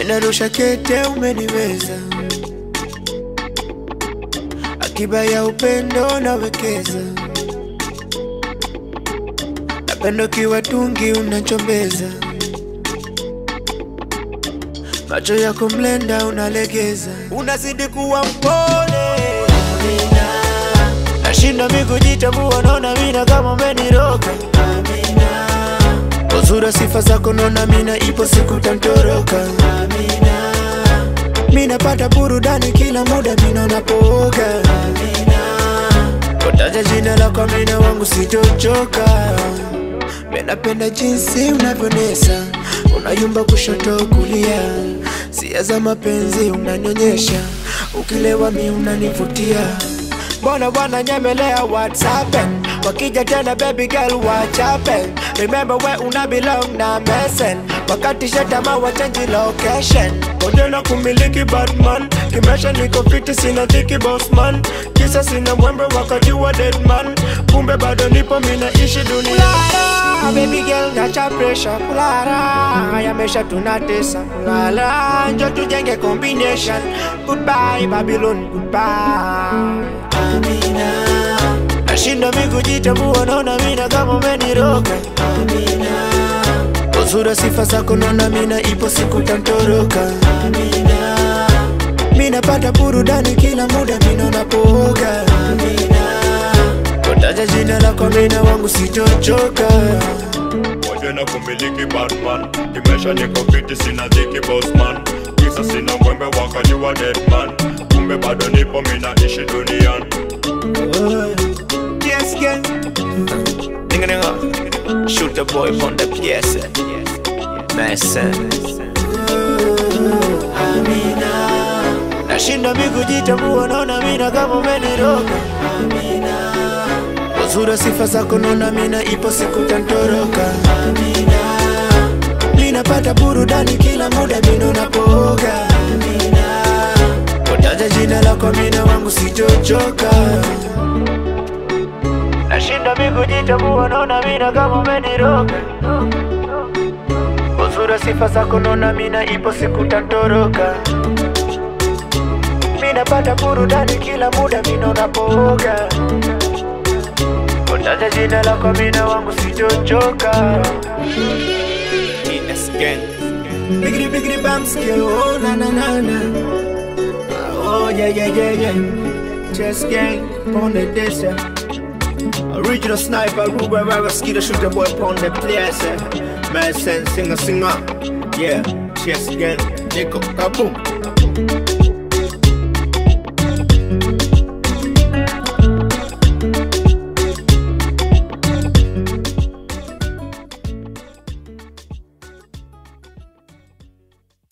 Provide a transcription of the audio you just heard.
Minarusha kete umeniweza, akiba ya upendo nawekeza, napendo kiwa tungi unachombeza, macho yako mlenda unalegeza, unazidi kuwa mpole Amina, nashinda mi kujitambua, naona mina kama umeniroga Amina, uzuri sifa zako naona mina ipo siku tantoroka Amina, minapata burudani kila muda mina unapooga Amina, kotaja jina lako mina wangu sitochoka Minapenda jinsi unavyonesa, unayumba kushoto kulia, sia za mapenzi unanionyesha, ukilewa mi unanivutia. Mbona bwana nyemelea WhatsApp wakija tena baby girl watch happen Remember where una belong na mesen wakati shetama wa change location Konde na kumiliki Batman kimesha niko fiti sina dhiki bossman kisa sina mwembe wakati wa deadman kumbe bado nipo minaishi dunia Kulala, baby girl nacha pressure kulala yamesha tunatesa kulala njo tujenge combination goodbye Babylon goodbye Amina Nashinda mi kujitambua naona mina kama umeniroga Amina Uzuri sifa zako naona mina ipo siku tantoroka Amina Minapata burudani kila muda mina unapooga Amina Kotaja jina lako mina wangu sitochoka moja na kumiliki Batman kimesha niko fiti sina dhiki bossman kisa sina mwembe wakati wa deadman kumbe bado nipo minaishi duniani Yes, gang Nigga, nigga Shoot the boy from the PS Mason Amina Nashinda mi kujitambua naona mina kama umeniroga Amina Uzuri sifa zako naona mina ipo siku tantoroka Amina Minapata burudani kila muda mina unapooga Amina Kotaja jina lako mina wangu sitochoka Nashinda mi kujitambua naona mina kama umeniroga Uzuri sifa zako naona mina ipo siku tantoroka Minapata burudani kila muda mina unapooga Kotaja jina lako mina wangu sitochoka Yes, gang Biggity biggity bam skill, oh na na na na Oh yeah yeah yeah yeah Chess gang, on the desert Original sniper, Ruben Rara, Skeeter, shooter boy upon the place. eh. Man, send singer, singer. Yeah, chess again. Nico, kaboom.